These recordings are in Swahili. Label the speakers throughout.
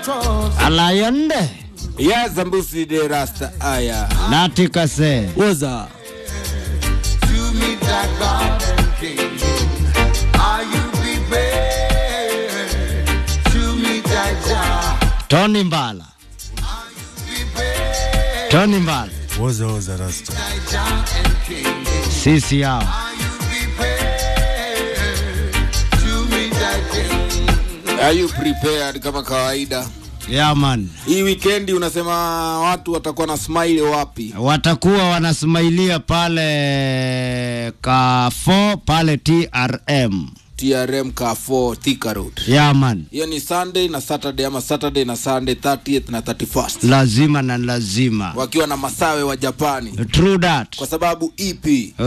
Speaker 1: alayonde
Speaker 2: ya zambusi de rasta aya
Speaker 1: natikase
Speaker 3: woza
Speaker 4: to meet that garden king. Are you prepared to meet that Jah?
Speaker 1: tony mbala tony mbala
Speaker 5: woza woza rasta
Speaker 4: Jah and king.
Speaker 1: sisi yao
Speaker 4: Are you prepared to meet that king?
Speaker 2: are you prepared kama kawaida
Speaker 1: yaman
Speaker 2: hii wikendi unasema watu watakuwa na smile wapi
Speaker 1: watakuwa wanasmailia pale kafo pale trm
Speaker 2: trm ka4 thika road
Speaker 1: yaman
Speaker 2: hiyo ni sunday na saturday ama saturday na sunday 30th na 31st
Speaker 1: lazima na lazima
Speaker 2: wakiwa na masawe wa japani
Speaker 1: true that
Speaker 2: kwa sababu ep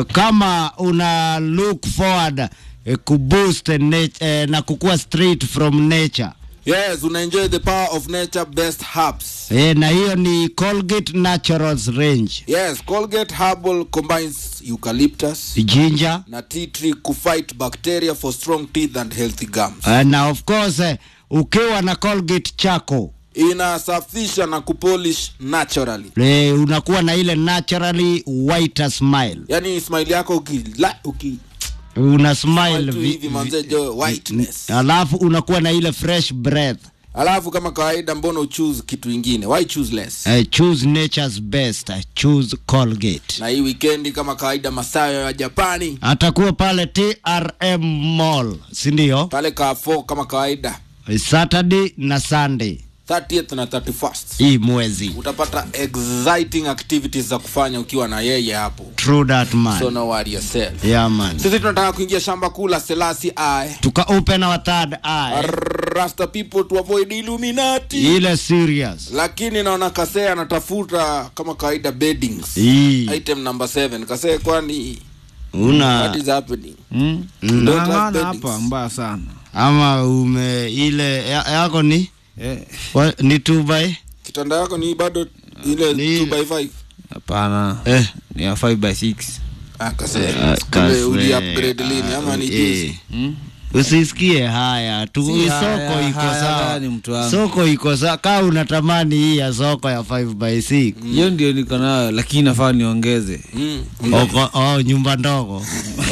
Speaker 1: kama una look forward eh, kuboost nat- eh, na kukua straight from nature
Speaker 2: yes una enjoy the power of nature best herbs
Speaker 1: eh, na hiyo ni colgate naturals range
Speaker 2: yes colgate herbal combines eucalyptus
Speaker 1: ginger
Speaker 2: na tea tree kufight bacteria for strong teeth and healthy gums
Speaker 1: eh, na of course eh, ukiwa na colgate chako
Speaker 2: inasafisha na kupolish naturally
Speaker 1: eh, unakuwa na ile naturally whiter smile
Speaker 2: yani smile yako ukila uki
Speaker 1: una
Speaker 2: Smile
Speaker 1: smile
Speaker 2: tu
Speaker 1: vi-
Speaker 2: hivi manze jo whiteness
Speaker 1: alafu unakuwa na ile fresh breath
Speaker 2: alafu kama kawaida mbona uchoose kitu ingine why choose less
Speaker 1: uh, choose nature's best uh, choose colgate
Speaker 2: na hii wikendi kama kawaida masayo ya japani
Speaker 1: atakuwa pale trm mall sindio
Speaker 2: pale kafo kama kawaida
Speaker 1: saturday na sunday
Speaker 2: 30th na 31st
Speaker 1: hii mwezi
Speaker 2: utapata exciting activities za kufanya ukiwa na yeye hapo
Speaker 1: true that man
Speaker 2: so no worry yourself
Speaker 1: yeah man
Speaker 2: sisi tunataka kuingia shamba kuu la selasi eye
Speaker 1: tuka open our third eye
Speaker 2: rasta people to avoid illuminati
Speaker 1: ile serious
Speaker 2: lakini naona kasee anatafuta kama kawaida beddings
Speaker 1: hii
Speaker 2: item number 7 kasee kwani what
Speaker 1: una
Speaker 2: is happening
Speaker 3: mm?
Speaker 1: Mm.
Speaker 2: Don't have
Speaker 3: nang'ana
Speaker 2: beddings.
Speaker 3: hapa mbaya sana
Speaker 1: ama ume ile ya, yako ni
Speaker 3: Eh,
Speaker 1: wa, ni two by
Speaker 2: kitanda yako ni bado ile
Speaker 1: Ni-
Speaker 2: 2 by 5
Speaker 3: hapana
Speaker 1: eh
Speaker 3: ni ya 5 by 6
Speaker 2: ah kasee
Speaker 1: Ah,
Speaker 2: kumbe uli
Speaker 1: kase-
Speaker 2: upgrade lini ama ni
Speaker 1: eh,
Speaker 2: juzi
Speaker 3: mm?
Speaker 1: usisikie haya tu
Speaker 3: Si
Speaker 1: soko
Speaker 3: haya,
Speaker 1: iko
Speaker 3: haya
Speaker 1: sawa
Speaker 3: gani mtu wangu?
Speaker 1: soko iko sawa kaa unatamani hii ya soko ya 5 by 6
Speaker 3: hiyo ndio niko nayo lakini nafaa niongeze
Speaker 2: mm.
Speaker 1: Oko, oh, nyumba ndogo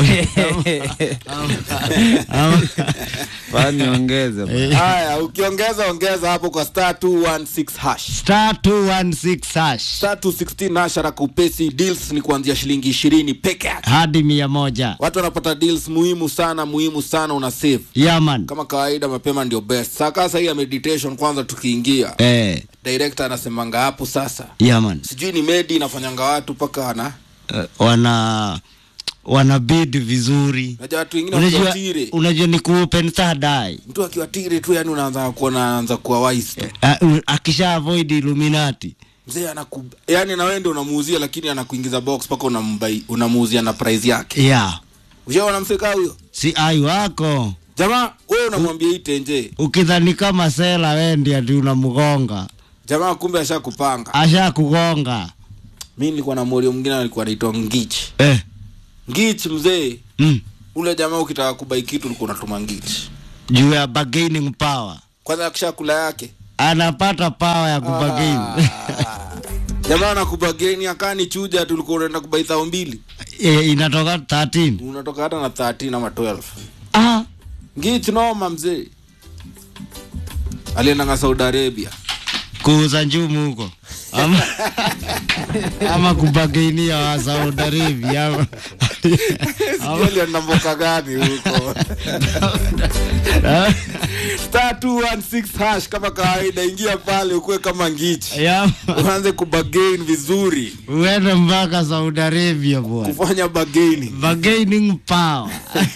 Speaker 1: Ama-
Speaker 3: faa niongeze bwana.
Speaker 2: haya ukiongeza ongeza hapo kwa star 216 hash
Speaker 1: star 216 hash
Speaker 2: star 216 hash haraka upesi deals ni kuanzia shilingi ishirini peke yake
Speaker 1: hadi mia moja
Speaker 2: watu wanapata deals muhimu sana muhimu sana una save
Speaker 1: yaman
Speaker 2: kama kawaida mapema ndio best saka hii ya meditation kwanza tukiingia
Speaker 1: eh,
Speaker 2: director anasemanga hapo sasa
Speaker 1: yaman
Speaker 2: sijui ni medi inafanyanga watu mpaka ana
Speaker 1: uh, wana wana bid vizuri
Speaker 2: najua watu wengine
Speaker 1: unajua,
Speaker 2: wakiwatire
Speaker 1: unajua ni kuopen third eye
Speaker 2: mtu akiwatire tu yani unaanza kuona anaanza kuwa wise tu
Speaker 1: uh, akisha avoid illuminati
Speaker 2: mzee anaku yani na wewe ndio unamuuzia lakini anakuingiza box mpaka unambai unamuuzia na price yake
Speaker 1: yeah
Speaker 2: ushaona mseka huyo
Speaker 1: si ai wako
Speaker 2: jamaa wewe unamwambia hii tenje
Speaker 1: ukidhani kama sela wendi ati unamgonga
Speaker 2: jamaa kumbe ashakupanga
Speaker 1: asha kugonga
Speaker 2: mi nilikuwa na morio mwingine alikuwa anaitwa ngich
Speaker 1: eh.
Speaker 2: ngich mzee
Speaker 1: mm.
Speaker 2: ule jamaa ukitaka kubai kitu ulikuwa unatuma ngich
Speaker 1: juu ya bargaining power
Speaker 2: kwanza akisha kula yake
Speaker 1: anapata power ya kubagain
Speaker 2: jamaa anakubageni akani chuja tulikuwa unaenda kubai thao mbili
Speaker 1: e, inatoka 13
Speaker 2: unatoka hata na 13 ama 12
Speaker 1: ah.
Speaker 2: ngich noma mzee aliendanga saudi arabia
Speaker 1: kuuza njumu huko ama, ama kubagainia wa Saudi Arabia ama,
Speaker 2: Sijui alienda mboka gani huko star 216 hash kama kawaida ingia pale ukuwe kama ngichi
Speaker 1: ya,
Speaker 2: uanze kubagain vizuri
Speaker 1: uende mpaka Saudi Arabia bwana
Speaker 2: kufanya bagaining
Speaker 1: bargaining power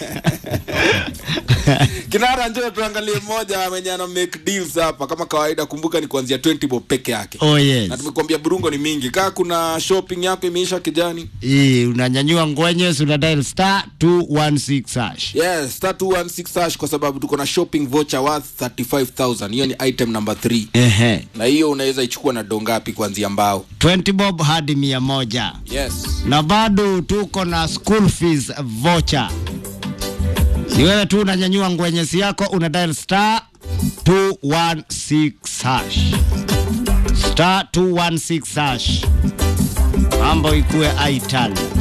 Speaker 2: kinara njoo tuangalie mmoja mwenye ana make deals hapa kama kawaida kumbuka ni kuanzia 20 bob peke yake
Speaker 1: oh
Speaker 2: na
Speaker 1: yes
Speaker 2: tumekuambia burungo ni mingi kaa kuna shopping yako imeisha kijani
Speaker 1: hii unanyanyua ngwenye una dial star 216 hash
Speaker 2: yes star 216 hash kwa sababu tuko na shopping voucher worth 35000 hiyo ni item number 3
Speaker 1: ehe
Speaker 2: na hiyo unaweza ichukua na dongapi kuanzia mbao
Speaker 1: 20 bob hadi mia moja
Speaker 2: yes
Speaker 1: na bado tuko na school fees voucher ni wewe tu unanyanyua ngwenyesi yako una dial star 216 hash star 216 hash mambo ikuwe aital